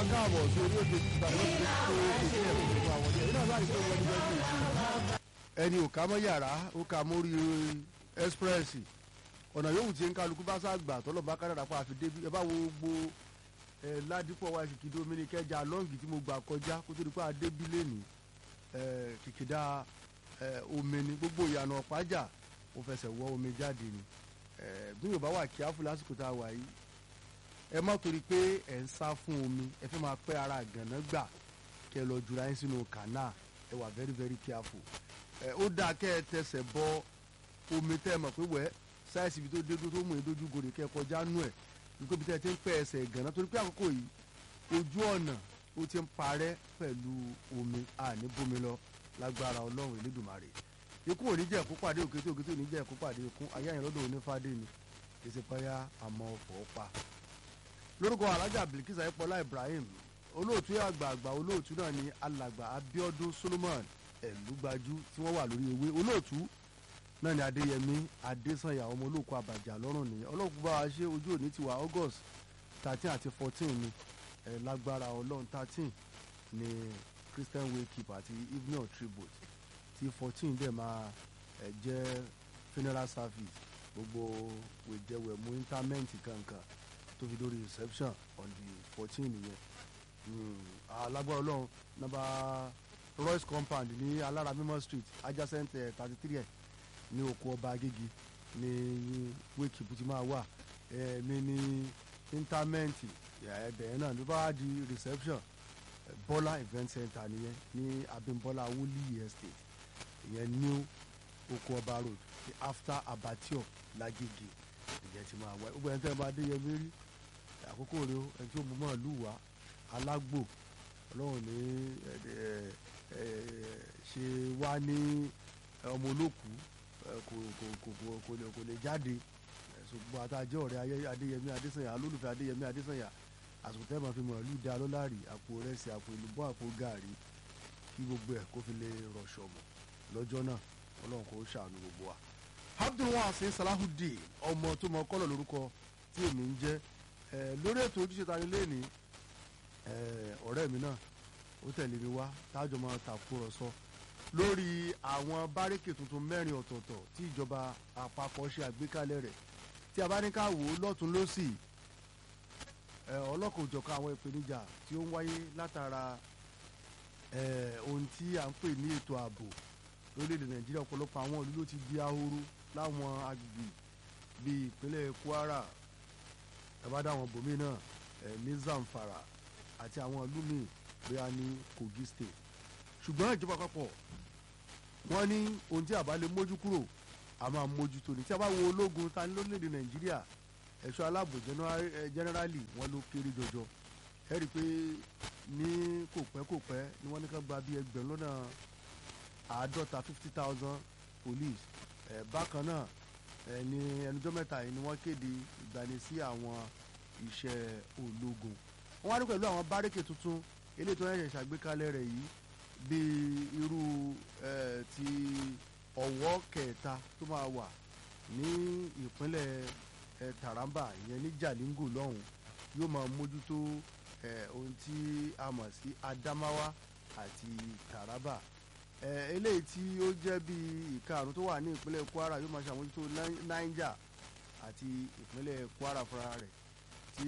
káàbọ̀ sí orí ètò ìgbà lọ́sẹ̀ tó ìdí ẹ̀ fún gbogbo àwọn ọ̀dẹ́ iná láì pé wọ́n ní bẹ́ẹ̀ ní ẹni ò ká mọ́ yàrá ó ka mórí express ọ̀nà yòówù tí ń kálukú bá sáàgbà tọ́lọ̀ bá kádàrà pa àfi débi ẹ bá wo gbogbo ẹ ládìpọ̀ wa kìkìdí omi kẹjà lọ́ǹgì tí mo gbà kọjá kó tó di pé adébí lẹ́nu ẹ kìkìdá ẹ omi ni gbogbo ìyànà ọ̀pájà ó fẹsẹ̀ wọ́ omi jáde ni ẹ bí yorùbá wà kíáfù lásìkò tá a wà yìí ẹ má torí pé ẹ ń sá fún omi ẹ fẹ́ máa pẹ́ ara gànà gbà kẹ lọ jura yín sínú kànáà ẹ wà very very careful ẹ ó dáa kẹ ẹ tẹsẹ̀ bọ omi tẹ́ ẹ mọ̀ pé wẹ́ẹ́ sáyẹ̀sì ibi tó dédú tó mú ìdójú gòrè kẹ́ kọjá nú ẹ̀ nígbà bí tẹ́ ẹ ti ń pẹ́ ẹsẹ̀ gànà torí pé àkókò yìí ojú ọ̀nà ó ti ń parẹ́ pẹ̀lú omi àní bómi lọ lágbára ọlọ́run elédùnmarè ikú ò ní jẹ́ ẹ̀kú pàdé òkété òkété ò ní jẹ́ ẹ̀kú pàdé ikú ayé àyìn lọ́dọ̀ onífádé ni kìsì pẹ́yà àmọ́ ọ̀fọ̀ pa. lórúkọ alájà bilkis ayépọlá ibrahim olóòtú àgbààgbà olóòtú náà ni alàgbà abiodun solomon ẹlúgbájú tí wọ́n wà lórí ewé olóòtú náà ni adéyẹmí adésànyà ọmọ olóòkú àbàjá lọ́rùn nìyẹn ọlọ́kùn bá wa ṣe ojú òní tiwa august thirteen àti fourteen ni ẹ̀ lágbára ọlọ́run thirteen ni christian wake up àti evening tribute tí fourteen dẹ̀ máa ẹ̀ jẹ́ funeral service gbogbo wèjẹwẹ̀mú interment kankan tó fi dórí reception on the fourteen nìyẹn alágbára ọlọ́run nọ́mbà royce compound ní alára mímọ́ street adjacent thirty three ẹ̀ ní oko ọba agége ní wake up ti máa wà ẹ̀ẹ́mí ní interment ẹ̀ẹ́dẹ̀ yẹn náà ló bá wá di reception bọ́lá event center nìyẹn ní abimbola woli estate ìyẹn new oko ọba road after abattoir lagege ìyẹn ti máa wá gbogbo ẹni tẹ́ ẹ bá dé yẹn mérí àkókò rẹ o ẹni tí ó mú mọ́ ìlú wa alágbò ọlọ́run ní ṣe wá ní ọmọ olókù kò kò kò kò lè kò lè jáde ṣùgbọ́n àtàjẹ́ ọ̀rẹ́ adéyẹmí adésànyà olólùfẹ́ adéyẹmí adésànyà àsùnkò tẹ́ máa fi mọ̀ ìlú da lọ́láàrí àpò rẹsì àpò ìlúbọ́ àpò gàárì kí gbogbo ẹ̀ kó fi lè rọ̀ṣọ̀ mọ̀ lọ́jọ́ náà ọlọ́run kò ṣàánú gbogbo wa. abdulwasin salahudeen ọmọ tó mọ kọ́lọ̀ lórúkọ tí èmi ń jẹ́ lórí ètò ojúṣe tani lẹ́ni ọ̀rẹ́ mi náà ó tẹ̀lé mi wá tájọ máa tàkúrọ̀sọ lórí àwọn báríkì tuntun mẹ́rin ọ̀tọ̀ọ̀tọ̀ tí ìjọba àpapọ̀ ṣe àgbékalẹ̀ rẹ̀ tí a bá ní ká wò ó lọ́tún lọ́sì ọlọ́kọ̀ òjọ̀kan àwọn ìpèníjà tí ó ń wáyé látara ohun tí à ń pè ní ètò ààbò lórílẹ̀‐èdè nàìjíríà ọ̀pọ̀lọpọ̀ àwọn ìlú ló ti di ahoro láwọn agbègbè bíi ìpínlẹ̀ kwara ẹ̀bádà àwọn bòmí náà ní zamfara àti àwọn ìlú míì bóyá ní kogi state ṣùgbọ́n ìjọba àpapọ̀ wọ́n ní ohun tí a bá lè mójú kúrò a máa mójútó ní tí a bá wo ológun ta ní lórílẹ̀‐èdè nàìjíríà ẹ̀ṣọ́ aláàbò jẹ́nẹ́rálì wọn ló kéré jọjọ ẹ rí i pé ní kò pẹ́ kò pẹ́ ni wọ́n ní ká gba bíi ẹgbẹ̀rún lọ́nà àádọ́ta fifty thousand police ẹ̀ bákan náà ẹ̀ ní ẹnujọ́ mẹ́ta yìí ni wọ́n kéde ìgbani sí àwọn iṣẹ́ ológun wọ́n wá ní pẹ̀lú àwọn bárékè tuntun eléyìí tó ń ṣẹ̀ṣẹ̀ ṣàgbékalẹ̀ rẹ̀ yìí bíi irú ẹ̀ ti ọ̀wọ́ kẹta tó máa wà ní ìpínlẹ̀ ẹ̀ taraba ìyẹn ní jalingo lọ́hùn yóò máa mójútó ẹ̀ ohun tí a mọ̀ sí adamawa àti taraba ẹ̀ eléyìí tí ó jẹ́ bíi ìkarùn tó wà ní ìpínlẹ̀ kwara yóò máa ṣàmójútó niger àti ìpínlẹ̀ kwara fúnra rẹ̀ tí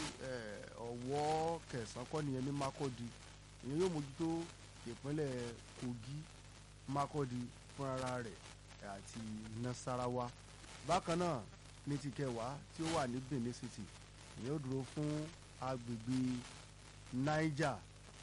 ọ̀wọ́ kẹsàn-án kọ́ nìyẹn ní makodi ìyẹn yóò mójútó ìpínlẹ̀ kogi makodi fúnra rẹ̀ àti nasarawa bákan náà ní ti kẹwàá tí ó wà ní benin city ìyẹn ó dúró fún agbègbè niger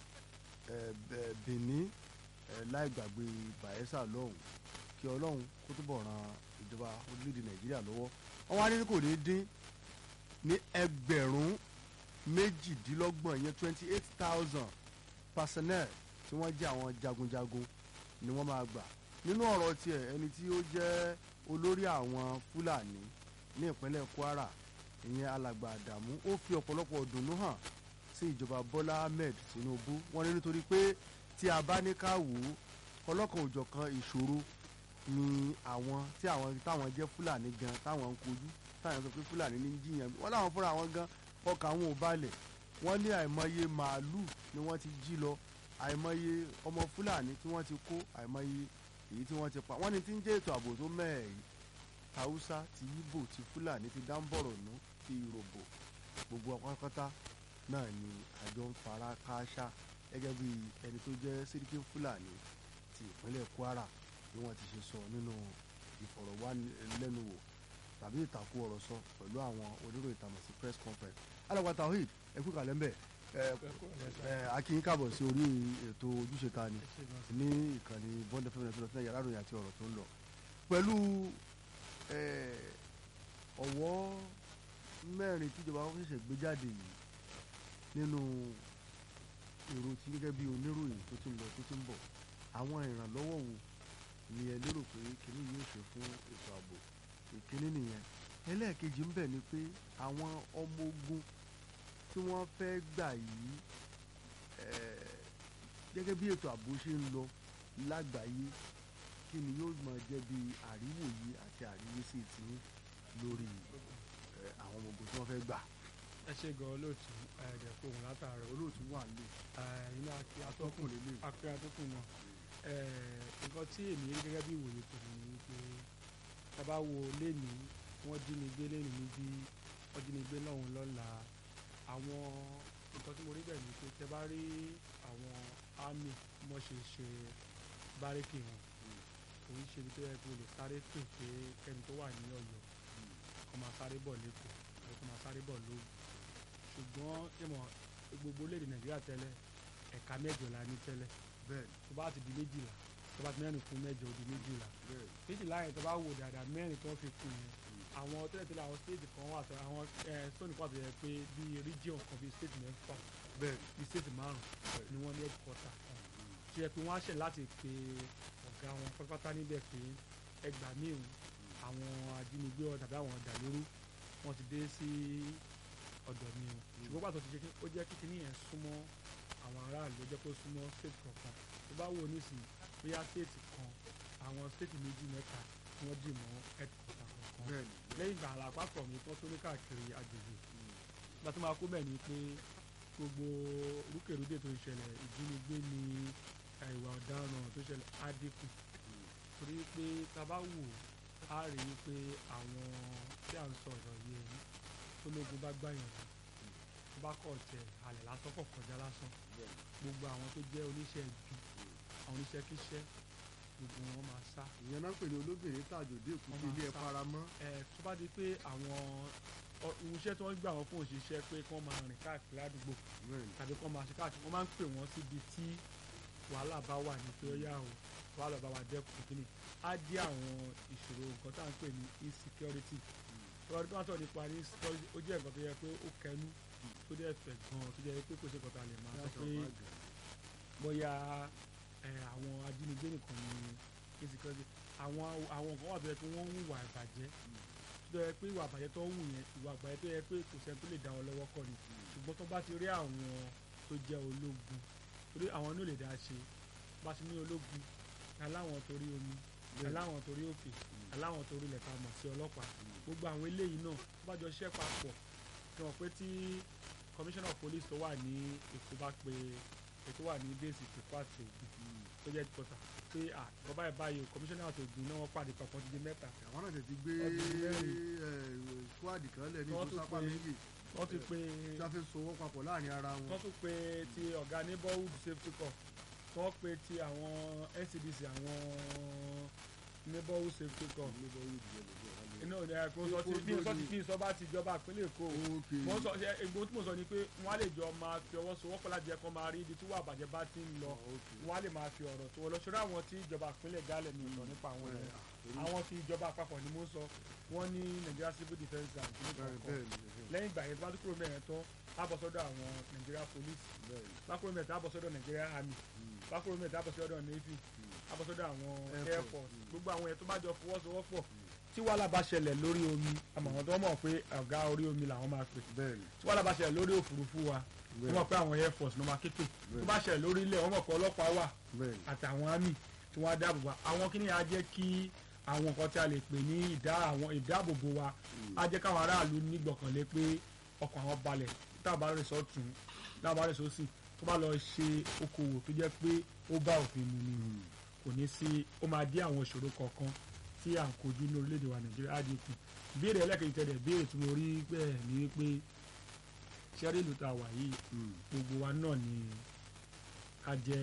benin láì gbàgbé bayelsa lọ́hùn kí ọlọ́run kó túbọ̀ ran ìjọba orílẹ̀-èdè nàìjíríà lọ́wọ́ wọ́n wá ní kò ní dín ní ẹgbẹ̀rún méjìdínlọ́gbọ̀n ìyẹn twenty eight thousand personnel tí wọ́n jẹ́ àwọn jagunjagun ni wọ́n máa gbà nínú ọ̀rọ̀ tiẹ̀ ẹni tí ó jẹ́ olórí àwọn fúlàní ní ìpínlẹ̀ kwara ìyẹn alàgbà àdàmú ó fi ọ̀pọ̀lọpọ̀ dùnnú hàn sí ìjọba bọ́lá ahmed tinubu wọ́n ní nítorí pé tí a bá ní ká wò ó ọlọ́kan òjọ̀kan ìṣòro ni àwọn tí àwọn táwọn jẹ́ fúlàní gan táwọn ń kojú táwọn sọ pé fúlàní ní jiyàn wọ́n láwọn fúnra wọn gan ọkàn àwọn ò balẹ̀ wọ́n ní àìmọye màálù ni wọ́n ti jí lọ àìmọye ọmọ fúlàní tí wọ́n ti kó àìmọye èyí tí wọ́n ti pa wọ́n ní tí ń jẹ́ ètò ààbò tó mẹ́ẹ̀ yìí haúsá ti ibo ti fúlàní ti dáńbọ̀rọ̀ nù ti ìròbò gbogbo apákátá náà ni àjọ ń fara kááṣá gẹ́gẹ́ bí ẹni tó jẹ́ sẹ́ríkì fúlàní ti ìpínlẹ̀ kwara bí wọ́n ti ṣe sọ nínú ìfọ̀rọ̀wánilẹ́nuwò tàbí ìtàkùrọ̀sọ pẹ̀lú àwọn oníròyìn tàmọ̀ sí press conference alàgbà tawhid ẹ kú kàlẹ́ ń bẹ̀ ẹ akínyín káàbọ̀ sí orí ètò ojúṣe ta ni ní ìkànnì bond fm nàìjíríà fún yàrá ìròyìn àti ọ̀rọ̀ tó ń lọ pẹ̀lú ọ̀wọ́ mẹ́rin tíjọba wọn ṣẹ̀ṣẹ̀ gbé jáde yìí nínú èrò tí gẹ́gẹ́ bí oníròyìn tó ti ń lọ tó ti ń bọ̀ àwọn ìrànlọ́wọ́ wo ni ẹ lérò pé kínní yóò ṣe fún ètò ààbò ìkíní nìyẹn ẹlẹ́ẹ̀kejì ń bẹ̀ ni pé àwọn ọmọ ogun tí wọ́n fẹ́ gbà yìí gẹ́gẹ́ bí ètò ààbò ṣe ń lọ lágbàáyé kí ni yóò máa jẹ́ bí àríwòye àti àríwísí tí lórí àwọn ọmọ ogun tí wọ́n fẹ́ gbà. ẹ ṣe gan olóòtú ẹ̀ẹ́dẹ̀ fóun látàárọ̀ olóòtú wà lè iná akí atọ́kùn lélẹ̀ akí atọ́kùn náà nǹkan tí èmi rí gẹ́gẹ́ bí ìwòye tèmi ni wípé tábà wo lénìí wọ́n jí mi gbé lénìí níbí wọ́n jí mi gbé náà lọ́la àwọn nǹkan tí mo rí bẹ́ẹ̀ ni pé tẹ bá rí àwọn army mọ́ ṣe ṣe bárékì wọn kò ń ṣe ibi tó yẹ kó lè sáré pè pé kẹ́ni tó wà ní ọ̀yọ́ kó máa sáré bọ̀ lẹ́kọ̀ọ́ àbí kó máa sáré bọ̀ lóògùn ṣùgbọ́n ìmọ̀ gbogbo lédè nàìjíríà tẹ́lẹ̀ ẹ̀ka mẹ́jọ la ní tẹ́lẹ̀ bẹ́ẹ̀ tó bá ti di méjìlá tó bá ti mẹ́rin kún mẹ́jọ ó di méjìlá méjìlá yẹn tó bá wò dáadáa mẹ́rin tó fi kún yẹn àwọn tẹ́lẹ̀tẹ́lẹ̀ àwọn stéètì kan wà tó àwọn stóònù kan tó yẹ pé bíi region kan bíi stéètì mẹ́fà bẹ́ẹ̀ bíi stéètì márùn ni wọ́n ní headquarter kan tó yẹ pé wọ́n á ṣẹ̀ láti pe ọ̀gá wọn pátápátá níbẹ̀ pé ẹgbàá míì àwọn ajínigbé ọ tàbí àwọn ọ̀dàlérú wọ́n ti dé sí ọ̀dọ̀ mi o ṣùgbọ́n pàtó ti jẹ́ ó jẹ́ kí kíní yẹn súnmọ́ àwọn aráàlú ó jẹ́ kó súnmọ́ state kọ̀ọ̀kan tó bá wò nísìnyí bóyá state kan àwọn state méjì mẹ́ta ni wọ́n dì mọ́ headquarter kọ̀ọ̀kan lẹ́yìn ìgbà àlàpapọ̀ mi tó tó ní káàkiri agbègbè ìgbà tó máa kó bẹ́ẹ̀ ni pé gbogbo rúkèrúdè tó ń ṣẹlẹ̀ ìjínigbé ni ìwà ọ̀daràn tó ṣẹlẹ̀ á dínkù torí pé tá a bá wò á rí i pé àwọn tí à ń sọ̀rọ̀ yìí tó lógun bá gbàyàn tó bá kọ̀ tẹ̀ àlẹ́ lásán kọ̀ kọjá lásán gbogbo àwọn tó jẹ́ oníṣẹ́ ibi àwọn oníṣẹ́ kíṣẹ́ gbogbo wọn máa sá. ìyẹn náà pè ní olóbìnrin tàjòdè èkúté ilé ẹ faramọ́. ẹ tó bá di pé àwọn iṣẹ́ tí wọ́n gbà wọ́n fún òṣìṣẹ́ pé kí wọ́n máa rìn káàkiri ládùúgbò tàbí kí wọ́n máa ṣe káàkiri wọ́n máa ń pè wọ́n síbi tí wàhálà bá wà ní pé ó yá o wàhálà bá wà dẹ́kun kíni á dí àwọn ìṣòro nǹkan tá à ń pè ní insecurity ọ̀rọ̀ tí wọ́n sọ nípa ní insecurity ó jẹ́ nǹkan tó yẹ pé ó kẹnu tó dẹ̀ fẹ̀ gan-an tó jẹ́ pé kò ṣe kọ́ta lè máa sọ pé bóyá àwọn ajínigbé nìkan ní insecurity àwọn àwọn nǹkan wà tó yẹ pé wọ́n ń hùwà ìbàjẹ́ tó yẹ pé ìwà àbàjẹ́ tó ń wù yẹn ìwà àbàjẹ́ tó yẹ pé kò sẹ́ni tó lè dá wọn lọ́wọ́ kọ́ ni ṣùgbọ́n tó bá ti rí àwọn tó jẹ́ ológun torí àwọn ní ò lè dá ṣe bá ti ní ológun aláwọn torí omi aláwọn torí òkè aláwọn torí ilẹ̀ ta mọ̀ sí ọlọ́pàá gbogbo àwọn eléyìí náà tó bá jọ ṣiṣẹ́ papọ̀ tí wọ́n pé tí commissioner of police tó wà ní èkó bá pe ètò wà ní bẹ́ẹ̀sì tèkó àti ògùn tó jẹ́ kọ́tà pé à bọ́bá ẹ̀ báyìí commissioner àti ògùn náà wọ́n pàdé papọ̀ ti di mẹ́ta. àwọn náà ti gbé squad kan lẹ̀ ní ìfúnsápá méjì wọ́n ti pe tí wọ́n fi sowọ́ papọ̀ láàrin ara wọn. wọ́n tún pe ti ọ̀gá neighborhood safety corps wọ́n pe ti àwọn NCDC àwọn neighborhood safety corps inú òní ẹ kó sọ tí bí sọ ti bí sọ bá ti jọba ìpínlẹ̀ Èkó mo sọ egbò tí mo sọ ni pé wọ́n á lè jọ máa fi ọwọ́ sowọ́pọ̀ láti jẹ́ kó máa rí ibi tí wàá bàjẹ́ bá ti ń lọ wọ́n á lè máa fi ọ̀rọ̀ tó wọ́n lọ ṣọ́ra àwọn tí ìjọba ìpínlẹ̀ gálẹ̀ mi sọ nípa àwọn ẹ̀ àwọn tí ìjọba àpapọ̀ ni mo sọ wọ́n ní Nigeria civil defence and kìnìkan lẹ́yìn ìgbà yẹn tó bá tó kúrò mẹ́rin tán á bọ̀ sọ́dọ̀ àwọn Nigeria police bá kúrò mẹ́rin tó á bọ̀ sọ́dọ̀ Nigeria army bá kúrò mẹ́rin tó á bọ̀ sọ́dọ̀ navy á bọ̀ sọ́dọ̀ àwọn air force gbogbo àwọn yẹn tó bá jọ fọwọ́sowọ́pọ̀ tí wàhálà bá ṣẹlẹ̀ lórí omi àmọ̀ràn tó mọ̀ pé ọ̀gá orí omi làwọn máa pè tí wàhálà bá ṣẹlẹ̀ lórí òfurufú wa wọ́n mọ̀ pé àwọn air force ló máa képe tó bá ṣẹlẹ̀ lórí ilẹ̀ wọ́n mọ̀ pé ọlọ́pàá wà àtàwọn army tí wọ́n á dáàbò wa àwọn kí ni á jẹ́ kí àwọn nǹkan tí a lè pè ní ìdá àwọn ìdáàbòbò wa á jẹ́ káwọn aráàlú nígbọ̀kànlé pé ọkàn àwọn balẹ̀ tá a bá rìn sọ́tún tá a bá rìn sósì tó bá lọ ṣe okòwò tó jẹ́ pé ó bá òfin mu ni kò ní sí ó máa dí àwọn ìṣòro kọ̀ọ̀kan tí à ń kojú ní orílẹ̀-èdè wa nàìjíríà á dínkù ìbéèrè ẹlẹ́kẹ̀yìn tẹ̀lé béèrè tí mo rí bẹ́ẹ̀ ni wípé ṣẹ́rí ìlú tá a wà yìí gbogbo wa náà ni ká jẹ́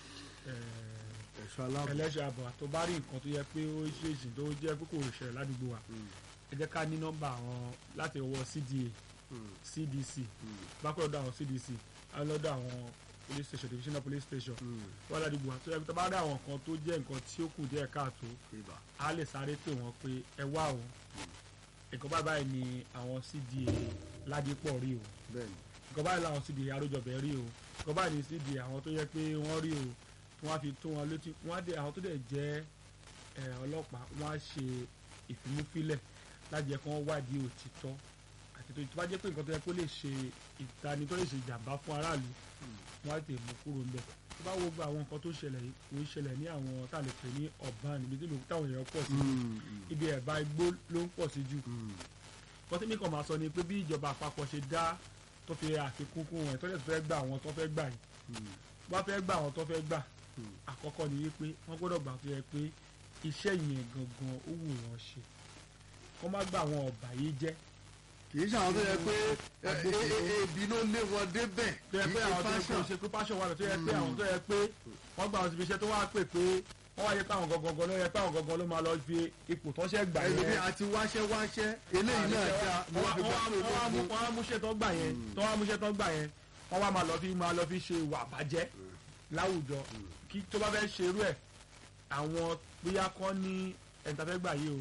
eh, ẹ̀ṣọ́ aláàbò ẹlẹ́ṣẹ̀ àbọ̀ tó bá rí nǹkan tó yẹ pé ó ṣèṣì tó jẹ́ pé kò ṣẹlẹ̀ ládùúgbò wa ẹ jẹ́ ká ní nọ́mbà àwọn láti ọwọ́ CDA CDC bákan lọ́dọ̀ àwọn CDC àwọn lọ́dọ̀ àwọn police station divisional police station wọ́n ládùúgbò wa tó yẹ pé tó bá rí àwọn nǹkan tó jẹ́ nǹkan tí ó kù díẹ̀ káàtó ibà a lè sáré pè wọ́n pé ẹ wá o nǹkan báyìí báyìí ni àwọn CDA ládìpọ̀ rí o bẹ́ẹ̀ni nǹkan báyìí làwọn CDA arójọbẹ̀ rí o nǹkan báyìí ni CDA àwọn tó yẹ pé wọ́n rí o tí wọ́n á fi tó wọn létí wọ́n á dé àwọn tó dẹ̀ jẹ́ ẹ, ọlọ́pàá wọ́n á ṣe ìfimúfilẹ̀ láti jẹ́ kí wọ́n wádìí òtítọ́ àti tó tó bá jẹ́ pé nǹkan tó yẹ kó lè ṣe ìtani tó lè ṣe ìjàmbá fún aráàlú wọ́n á tètè mú kúrò ńbẹ̀ tó bá wo gba àwọn nǹkan tó ṣẹlẹ̀ yìí kò ń ṣẹlẹ̀ ní àwọn tá a lè pè ní ọ̀bán níbi tí ìlú- táwọn èèyàn pọ̀ sí ibi ẹ̀bá igbó ló ń pọ̀ sí jù kọ́tí mi kàn máa sọ ni pé bí ìjọba àpapọ̀ ṣe dá tó fi àfikún kún wọn tó lè fẹ́ gbà àwọn tó fẹ́ gbà yìí wọ́n fẹ́ gbà àwọn tó fẹ́ gbà àkọ́kọ́ ni wípé wọ́n gbọ́dọ̀ gbà tó yẹ pé iṣẹ́ yẹn gangan ó wù wọ́n ṣe kọ́ má gbà àwọn ọ̀bà yìí jẹ́ kì í ṣe àwọn tó yẹ pé ẹ- ẹ- ẹ- ebi ló lé wọn débẹ̀ tó yẹ kì pé í ṣe àwọn tó yẹ pé fashion. ṣe pé passion wà lọ tó yẹ pé àwọn tó yẹ pé wọ́n gbà àwọn síbi iṣẹ́ tó wá pè pé wọ́n wáyé pé àwọn gangan ló yẹ pé àwọn gangan ló máa lọ fi ipò tó ṣẹ́ gbà ẹlòmí yẹn àti wáṣẹ́ wáṣẹ́ eléyìí náà dá ni wọ́n fi gbà pé ológun wọ́n á múṣẹ́ tó gbà yẹn tó wá múṣẹ́ tó gbà yẹn wọ́n wá máa lọ fi máa lọ fi ṣe ìwà àbájẹ́ láwùjọ kí tó bá fẹ́ ṣe irú ẹ̀ àwọn bóyá kọ́ ní ẹ̀ńtàfẹ́gbà yìí o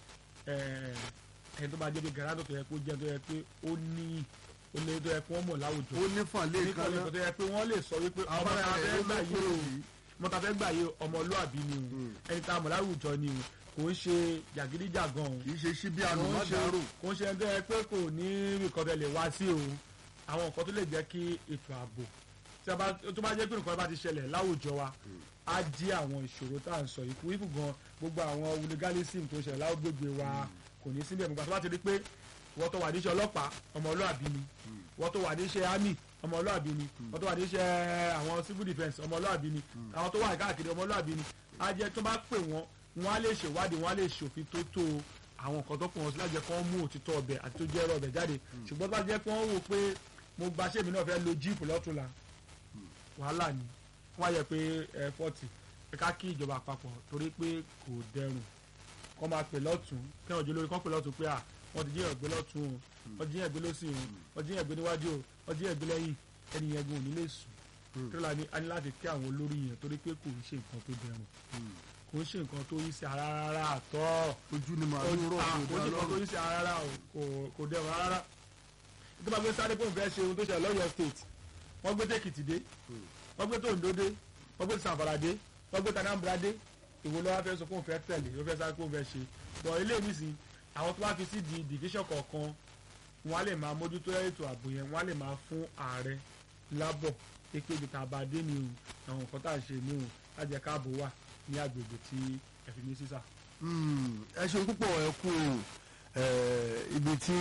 ẹni tó bá jẹ́ pé gàrádọ̀ tó yẹ kó jẹ́ tó yẹ pé ó ní ó lé tó yẹ kó wọ́n mọ̀ láwùjọ ó ní fàn lé kan nítorí náà tó yẹ pé wọ́n lè sọ wípé ọmọ abára tá a rẹ̀ fẹ́ ló gbà ló yìí kúrò o yìí ọmọ tá a fẹ́ gbà yìí o ọmọlúàbí ni o ẹni tá a mọ̀ láwùjọ ni o kò ń ṣe jàgídíjàgan o kì í ṣe síbí kò ń ṣe àlùmọ́dàrú kò ń ṣe ẹni tó yẹ pé kò ní nǹkan tó lè wá sí o àwọn nǹkan tó lè jẹ́ kí ètò ààbò tí a bá tó bá jẹ́ pé nǹkan bá ti ṣẹlẹ̀ láwùjọ wa á dí àwọn ìṣòro tá à ń sọ yìí kú ìfù gan gbogbo àwọn hooliganism tó ṣẹlẹ̀ lágbègbè wa kò ní síbẹ̀ nígbà tó bá ti rí pé wọ́n tó wà níṣẹ́ ọlọ́pàá ọmọlúàbí ni wọ́n tó wà níṣẹ́ army ọmọlúàbí ni wọ́n tó wà níṣẹ́ àwọn civil defence ọmọlúàbí ni àwọn tó wà káàkiri ọmọlúàbí ni á jẹ́ tó bá pè wọ́n wọ́n á lè ṣèwádìí wọ́n á lè ṣòfin tó tó àwọn nǹkan tó pọ̀ wọn sí láti jẹ́ kí wọ́n mú òtítọ́ ọbẹ̀ àti tó jẹ́ ẹ̀rọ ọbẹ̀ jáde ṣùgbọ́n tó bá jẹ́ pé wọ́n wò pé mo gba sẹ́mi náà fẹ́ lo jíìpù lọ́tùnla wàhálà ni wọ́n á yẹ pé ẹ fọ́ọ̀tì ẹ ká kí ìjọba àpapọ̀ torí pé kò dẹrùn kọ́ máa pè lọ́tún kí wọ́n jẹ́ lórí kọ́ pè lọ́tún pé à wọ́n ti jíyàn gbé lọ́tún o wọ́n jíyàn gbé lọ́sìn o wọ́n jíyàn gbé níwájú o wọ́n jíyàn gbé lẹ́yìn ẹni yẹn gun ò ní lè sùn tó la ní a ní láti kí àwọn olórí yẹn torí pé kò ń ṣe nǹkan tó dẹrùn kò ń ṣe nǹkan tó yí sí ara rárá àtọ́ ojú ni màá ń rọ̀ kò kó ṣe dá nǹkan tó lọ́rùn yí sí ara rárá o kò- kò dẹrùn rárá tó bá gbé sáré fóun fẹ́ ṣe ohun tó ṣẹlẹ̀ lọ́yọ̀ state wọ́n gbé tèkìtì dé wọ́n gbé tòǹdó dé wọ́n gbé sàǹfàrà dé wọ́n gbé tanambra dé ìwò lọ́wọ́ fẹ́ sọ fóun fẹ́ tẹ̀lé ló fẹ́ sáré fóun fẹ́ ṣe bọ̀ ilé nísìn àwọn tó bá fi sí di division kọ̀ọ̀kan wọ́n á lè máa mójútó ètò ààbò yẹn wọ́n á lè máa fún ààrẹ lábọ̀ pé ibi tá a bá dé ni o àwọn nǹkan tá à ń ṣe ni o lájẹ káàbò wà ní agbègbè tí ẹ fi ní sísà. Mm, ẹ ṣeun púpọ̀ ẹ kú o Eh, ibi tí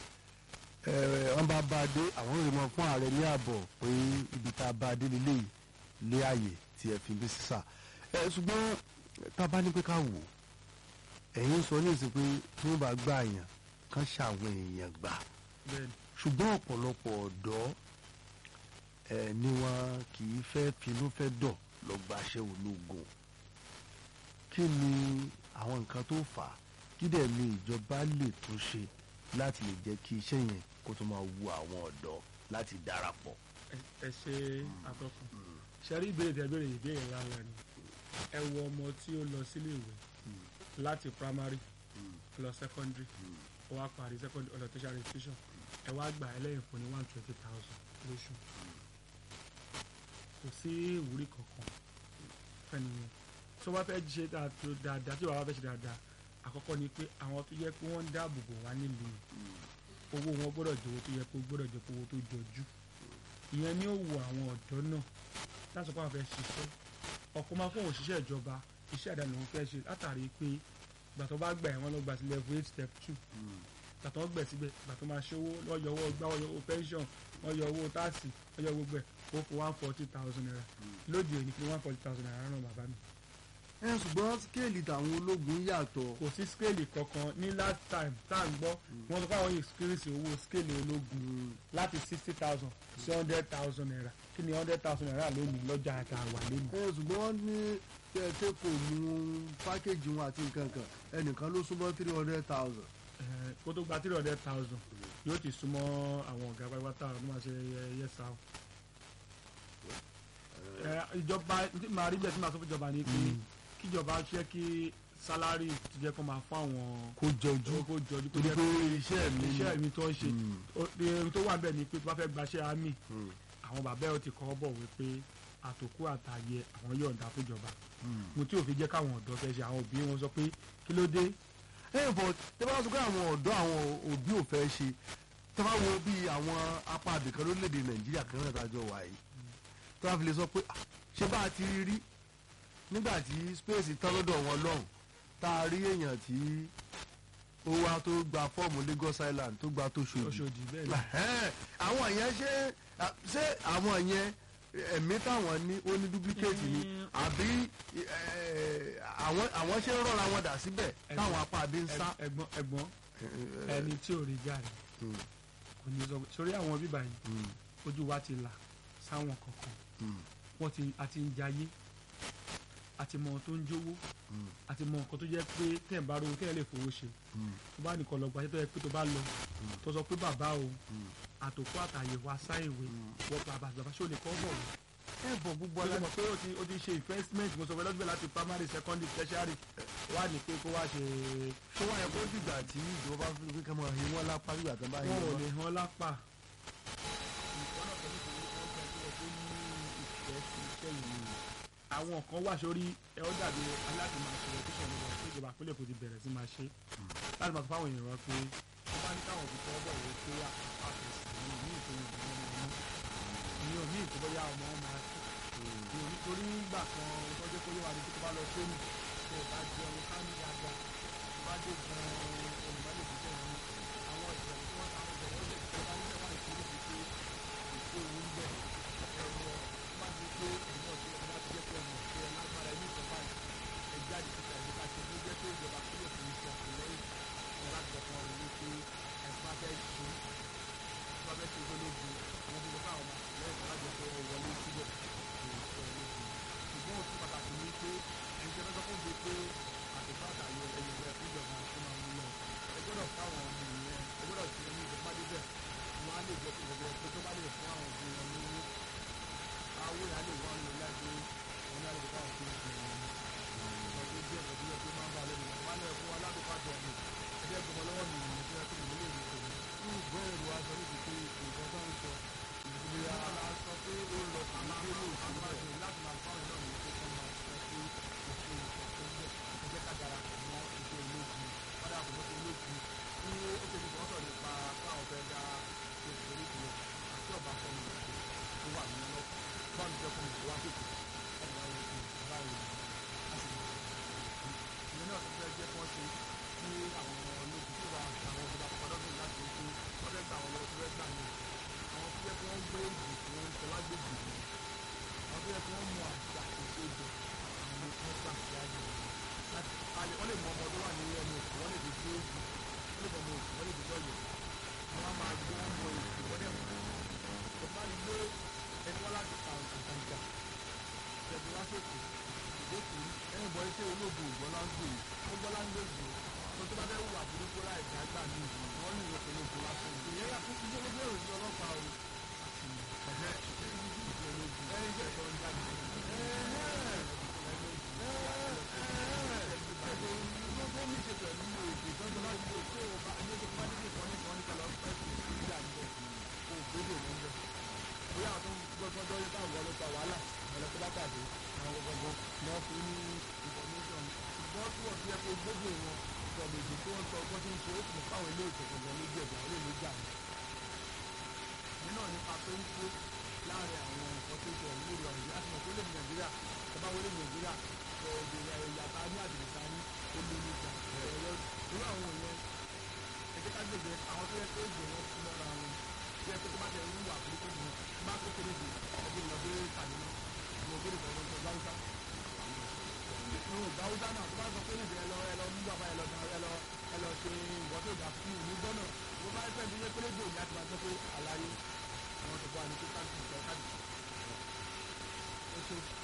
eh, wọ́n bá bá a dé àwọn èrè mọ́ fún ààrẹ ní ààbọ̀ pé ibi tá a bá a dé lélẹ̀ yìí lé àyè tí ẹ fi ń bí sísà ẹ ṣùgbọ́n tá a bá ní pé ká wò ẹ̀yin sọ ní ìsìn pé tí wọ́n bá gbà yàn kán ṣàwọn èèyàn gbà bẹ́ẹ̀ni ṣùgbọ́n ọ̀pọ̀lọpọ̀ ọ̀dọ́ ẹ̀ ni wọn kì í fẹ́ finú fẹ́ dọ̀ lọ gbaṣẹ́ ológun kí ni àwọn nǹkan tó fà á kí dẹ̀ ni ìjọba lè tún ṣe láti lè jẹ́ kí iṣẹ́ yẹn kó tó máa wu àwọn ọ̀dọ́ láti darapọ̀. ẹ- ẹ ṣe àtọkùn ṣẹ́rí ìbéèrè tẹ́ béèrè ìbéèrè ńláńlá ni ẹ wo ọmọ tí ó lọ sílé ìwé láti primary lọ secondary ó wá parí secondary ọ̀dọ̀ tertiary institution ẹ wá gbà ẹlẹ́yìn fún ní one twenty thousand lóṣù kò sí ìwúrí kankan fẹ́ni yẹn tó bá fẹ́ ṣe dáa- dáadáa tí bàbá fẹ́ ṣe dáadáa àkọ́kọ́ ni pé àwọn tó yẹ pé wọ́n ń dáàbò bò wá nílùú owó wọn gbọ́dọ̀ jẹ́ owó tó yẹ kó gbọ́dọ̀ jẹ́ owó tó jọjú ìyẹn ni ó wo àwọn ọ̀dọ́ náà láti sọ pé àwọn fẹ́ ṣiṣẹ́ ọ̀pọ̀ máa fún òṣìṣẹ́ ìjọba iṣẹ́ àdáni òun fẹ́ ṣe látàrí pé ìgbà tó bá gbà ẹ̀ wọ́n lọ gba sí level eight step two tàtọ́ gbẹ̀ síbẹ̀ gbàtọ́ máa ṣòwò wọ́n yọ owó gbá wọ́n yọ owó pension wọ́n yọ owó táàsì wọ́n yọ gbogbo ẹ̀ ó fún one forty thousand naira lóde òní kí one forty thousand naira ràn bàbá mi. ẹ ṣùgbọ́n skéèlì tàwọn ológun yàtọ̀ kò sí scale kankan ní last time tá à ń gbọ́ wọ́n sọ pé àwọn experience owó scale ológun láti sixty thousand sí hundred thousand naira kí ni hundred thousand naira lónìí lọ́jà àti àwà lónìí. ẹ ṣùgbọ́n wọ́n ní tẹ́ kò mú pákéjì wọn àti nǹkan kan ẹnìkan ló súnmọ́ three hundred thousand. Eh, kó tó gba three hundred thousand yóò ti súnmọ́ àwọn ọ̀gá pátápátá ọdún máa ṣe yẹ́sà o. Eh, ìjọba tí màá rí bẹ́ẹ̀ tí màá sọ fún ìjọba ni pé kíjọba ṣe kí sálárì ti jẹ́ kó máa fún àwọn kó jọjú kó jọjú kó torí jẹ́ pé pé iṣẹ́ mi ni. iṣẹ́ mi tó ń ṣe Mm. ó- ohun tó wà bẹ́ẹ̀ ni pé tó bá fẹ́ gbaṣẹ́ àmì Mm. àwọn bàbá ẹ̀ ó ti kọ́ bọ̀ wípé àtòkù àtàyè àwọn yọ̀ǹda fúnjọba Mm. mo tí ò fi jẹ́ káwọn ọ̀dọ́ fẹ́ ṣe àwọn òbí wọn sọ pé kí ló dé ẹ bọ̀ tẹ́ bá sọ pé àwọn ọ̀dọ́ àwọn òbí ò fẹ́ ṣe tẹ́ bá wo bí àwọn apá àbìkan lórílẹ̀‐èdè nàìjíríà kan náà tájọ wà yìí tẹ́ bá fi lè sọ pé "Ah, ṣé bá a ti rí rí nígbà tí space tán lọ́dọ̀ wọn lọ́hùn tá a rí èèyàn tí ó wá tó gba fọ́ọ̀mù Lagos Island tó gba tó ṣòdì Ọ̀ṣọ́dì bẹ́ẹ̀ ni Ẹ̀hẹ́n, àwọn yẹn ṣé ṣé àwọn yẹn ẹ̀mí táwọn ní ó ní duplicate ni Mm. àbí eh, àwọn àwọn ṣe ń rọra wọn dà síbẹ̀ Ẹ̀gbọ́n- táwọn apá àbí ń sá. Ẹ- ẹ̀gbọ́n ẹ̀gbọ́n ẹni tí ò rí gàrí Mm, kò ní sọ sórí àwọn bíbá yìí mm, ojú wa ti là sáwọn kankan mm, wọ́n ti àti ń jayé àti mọ ohun tó ń jówó mm, àti mọ nǹkan tó jẹ́ pé tẹ̀ ń bá rówó tẹ̀ lè fowó ṣe mm, tó bá nìkan lọ gbàṣẹ́ tó yẹ pé tó bá lọ tó sọ pé bàbá o mm. àtòkù àtàyè wa sáìwé wọ́n bàbá bàbá ṣé o lè kọ́ bọ̀ wọ́n. ẹ bọ̀ gbogbo wọ́n alá mọ̀ pé o ti o ti ṣe investment mo sọ pé lọ́dún bẹ́ẹ̀ láti primary secondary tertiary wá ní pé kó wá ṣe ṣé wọ́n yẹ kó dìgbà tí ìjọba bá fi pé ká máa hin wọ́n lápá nígbà tó bá hin wọn ò wọ́n. lè hàn lápá. àwọn kan wà sórí ẹ ó dàbí aláàbò máa ṣe ẹtíṣẹ nígbà tí ìjọba àpilẹ̀ kò ti bẹ̀rẹ̀ sí máa ṣe láti máa sọ fáwọn èèyàn wọn pé wọ́n bá ní káwọn òbí tọ́ bọ̀ wọ́n pé àpàtẹ̀sí ní ìpínlẹ̀ ìpínlẹ̀ ọmọ ní òní ìtọ́bọ̀yá ọmọ wọn máa ní nítorí nígbà kan tọ́jú pé yóò wá ní tó bá lọ sóní tó bá jẹun ká ní dáadáa tó bá dé gan olùmọ̀lẹ̀ tó tẹ̀lé àwọn ìṣẹ̀lẹ̀ tí wọ́n ta àwọn ìṣẹ̀lẹ̀ ó lè tẹ̀lé bá nígbà máa ìṣẹ̀lẹ̀ ti pé èso òun bẹ̀ ẹ̀rọ má ti pé ẹ̀yìn ọ̀sẹ̀ ẹ̀ bá ti jẹ́ pé ẹ̀mọ̀ pé ẹ̀ lágbára ẹ̀mí ìjọba ẹ̀ jáde síta ẹ̀ ká ṣe ló jẹ́ pé ìjọba kílẹ̀ fún iṣẹ́ àtìlẹ́yìn ẹ̀ láti ọ̀kan rẹ̀ ní pé ẹ̀ bá fẹ́ ṣe bá fẹ́ ṣe gbólógun wọn fi lọ fún àwọn àtìlẹ́yìn alájọ pé ẹ wọlé síbẹ̀ ṣùgbọ́n òtún pàtàkì ni pé ẹni tí ẹ fẹ́ sọ fún mi pé àtìpá àtàyè ẹ̀yìn ìgbẹ́ fúnjọba tó máa mú lọ ẹ gbọ́dọ̀ káwọn ọmọ ìyẹn ẹ gbọ́dọ̀ sí ẹni ìjọba débẹ̀ wọn á lè jẹ́ pé ìjọba pé tó bá lè fún àwọn òbí wọn ní awó yà á lè wọ́n lò láti wọn ní àlejò káwọn fún ìgbẹ́ wọn ọdún díẹ̀ pẹ̀lú ẹgbẹ́ máa ń bá lẹ́nu wọn á lè fún wọn ládùúgbò àjọ mi ẹgbẹ́ gbọmọ lọ́wọ́ mi ìyẹn tó yẹ kó mi lè rí tòun ní ìgbọ́ èrò aṣọ níbi pé nǹkan tó ń sọ ìgbéra la sọ pé ó lọ sí ilé lóòótọ́ láti máa fáwọn náà ní pé kọ́ máa sọ pé ìṣe ìṣe ìṣe ká darapọ̀ mọ́ ìṣe ológun padà bọ̀ mọ́tò ológun tí ó ṣe ní sọ́tọ̀ nípa káwọn fẹ́ dá ṣe ìṣòro ìṣòro àti ọ̀bà fọ́ọ̀mù ìṣòro tó wà nínú lọ báwo ni ìjọba ìṣòro wá tètè láti wáyé ìṣòro báyìí láti lọ. ìyẹn náà tó fẹ́ jẹ́ kí wọ́n ṣe kí àwọn ológun tó wà àwọn ìjọba pàdánù láti ṣe wọ́n fẹ́ gbà àwọn lọ́wọ́ tó fẹ́ gbà yẹn àwọn tó yẹ kí wọ́n gbé ìgbìmọ̀ wọn sọ lágbègbè yìí àwọn tó yẹ kí wọ́n mú àṣà ìṣèjọ àwọn tó ń gbà síwájú láti alẹ́ wọ́n lè mọ ọmọ tó wà ní ẹnu òkú wọ́n lè dé sí òkú wọ́n lè mọ ọmọ òkú wọ́n lè dé sọ́yẹ̀ wọ́n á máa gbé wọn mọ èkó wọ́n dẹ̀ mọ̀ kò bá ní gbé ẹni wọ́n láti pa àǹkàǹkà tẹ̀sí wá sókè ìdókòó ẹ̀yìn bọ́ iṣẹ́ olóògùn ìgbọ́ láńgbè ó gbọ́ láńgbè jù tó tó bá fẹ́ wù àbúrúkú láì dágbà ní ìlú wọ́n ní ìwé pẹ̀lú òkú lásán ìyẹn yà fún iṣẹ́ gbogbo èrò sí ọlọ́pàá o ẹ̀hẹ́ ẹ̀yìn jẹ́ ìtọ́ ń jáde ló ní ṣe pẹ̀lú èdè tọ́jú láti lè ṣe òbá ẹni tó bá níbi ìkànnì kan nípa lọ pẹ́ sí ìdílé àgbẹ̀ kò gbélé wọn bẹ̀. bóyá àwọn tó ń gbọ́dọ̀ yẹ káwọn ọlọ́pàá wàhálà ọ̀lẹ́kọ́ bá pàdé àwọn gbogbo náà fún ní information ṣùgbọ́n tí wọ́n fi ẹ́ pé gbogbo wọn sọ̀rọ̀ èdè tí wọ́n sọ ọgbọ́n tí ń ṣe ó sì mọ̀ káwọn ilé ìtẹ̀kọ̀ gan lójú ẹ̀dọ̀ àwọn ilé ìjà ni. nínú nípa pé ń kó láàrin àwọn nǹkan tó ṣe ìlú rẹ̀ ọ̀hún láti mọ̀ pé lè nàìjíríà ọba wọlé nàìjíríà ọ̀dẹ̀ ẹ̀yà ta ní àdìrẹ́ta ní olóyìnbá ẹ̀rọ irú àwọn yẹn ẹgbẹ́ ká gbèsè ní ìdí ẹ lọ ẹ lọ mú bàbá ẹ lọ dá ẹ lọ ẹ lọ ṣe ìwọ tó dà fún ìlú gbọ́nà mo bá fẹ́ bí pé rédíò ní àti máa gbọ́ pé àlàyé àwọn tó bọ́ àní tó káàdì ìjọ káàdì. ó ṣe